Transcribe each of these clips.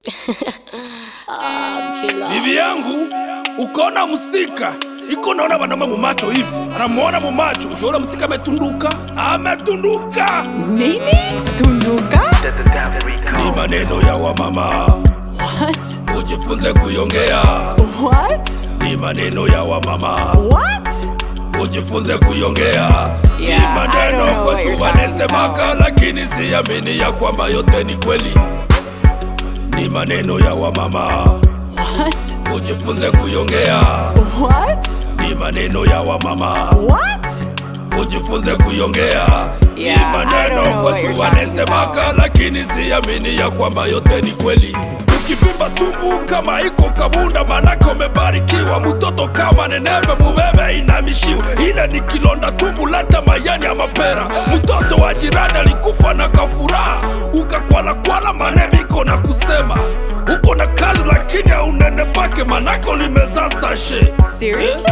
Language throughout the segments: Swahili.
bibi yangu ukona musika iko naona banaume mumacho hivi anamuona mumacho ushaona musika ametunduka ametunduka Nini? Tunduka? ni maneno ya wamama What? ujifunze kuyongea What? ni maneno ya wamama What? ujifunze kuyongea ni Yeah, I don't maneno know what you're kwetu talking wanesemaka lakini siamini ya kwamba yote ni kweli ni maneno ya wamama What? ujifunze kuyongea What? ni maneno ya wamama What? ujifunze kuyongea ni Yeah, I don't maneno know what kwetu you're talking wanesemaka lakini siamini ya kwamba yote ni kweli ukivimba tumbu kama iko kabunda manake umebarikiwa mtoto kama nenepe mubebe inamishiwa ile ni kilonda tumbu leta mayani ya mapera mtoto wa jirani alikufa na kafuraha ukakwalakwala maneviko na kusema uko na kazi lakini aunene pake manake ulimeza sashe Seriously?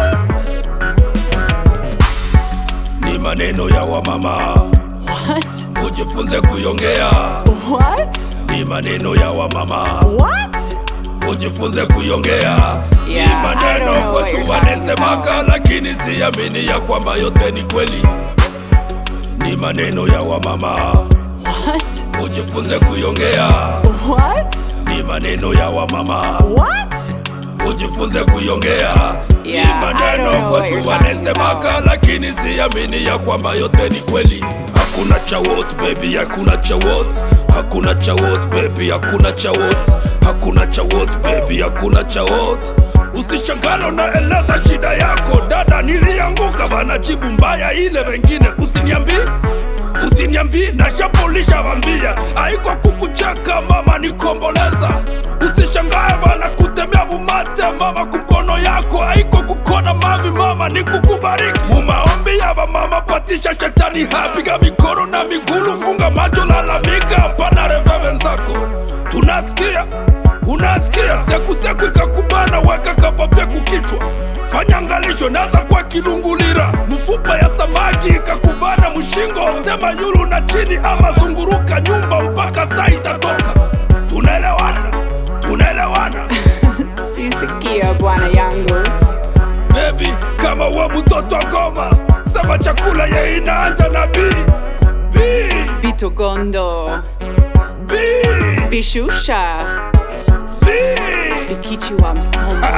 ni maneno ya wamama What? ujifunze kuyongea What? ni maneno ya wamama What? ujifunze kuyongea ni Yeah, I don't maneno know what kwetu you're talking wanesemaka lakini siamini ya kwamba yote ni kweli ni maneno ya wamama What? ujifunze kuyongea What? ni maneno ya wamama What? ujifunze kuyongea ni Yeah, I don't maneno know what kwetu you're talking wanesemaka lakini siamini ya kwamba yote ni kweli hakuna cha wote baby hakuna cha wote hakuna cha wote baby hakuna cha wote hakuna cha wote baby hakuna cha wote usishangalo naeleza shida yako dada nilianguka wanajibu mbaya ile wengine usiniambii usiniambii nashapolisha vambia aiko kukucheka mama nikomboleza usishangae bana kutemea bumate mama kumkono yako aiko kukona mavi mama ni kukubariki mumaombi ya bamama patisha shetani hapiga mikono na migulu funga macho lalamika hapana reve wenzako tunasikia unasikia sekuseku ikakubana weka kapapia kukichwa fanya ngalisho naza kwa kilungulira mfupa ya samaki ikakubana mshingo tema yulu na chini ama zunguruka nyumba mpaka saa itatoka tunaelewana tunaelewana Sisikia bwana yangu. bebi kama we mtoto goma sema chakula ye inaanja na bi bi Bitogondo. bi Bishusha. bi Bikichi wa Msombe.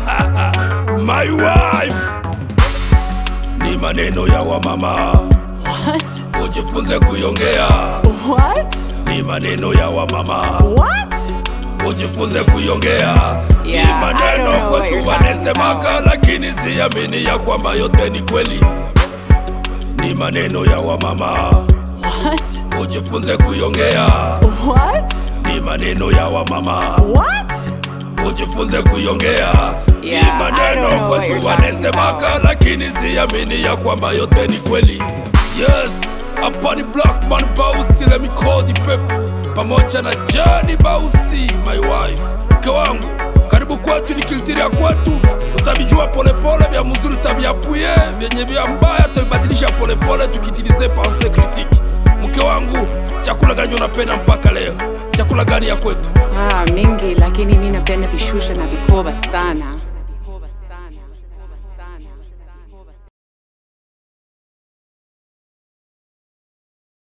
my wife ni maneno ya wamama What? ujifunze kuyongea What? ni maneno ya wamama What? ujifunze kuyongea ni Yeah, I don't maneno know what kwetu you're talking wanesemaka lakini siamini ya kwamba yote ni kweli ni maneno ya wamama What? ujifunze kuyongea What? ni maneno ya wamama What? ujifunze kuyongea ni Yeah, I don't maneno know what kwetu you're talking wanesemaka lakini siamini ya kwamba yote ni kweli yes hapa ni blackman bausi lemikodi pepe pamoja na jani bausi my wife mke wangu karibu kwetu ni kiltiria kwetu utabijua polepole vya mzuri taviapuye vyenye vya mbaya tavibadilisha polepole tukitilize panse kritiki mke wangu chakula gani unapenda mpaka leo chakula gani ya kwetu Ah, mingi lakini mi napenda bishusha na vikoba sana.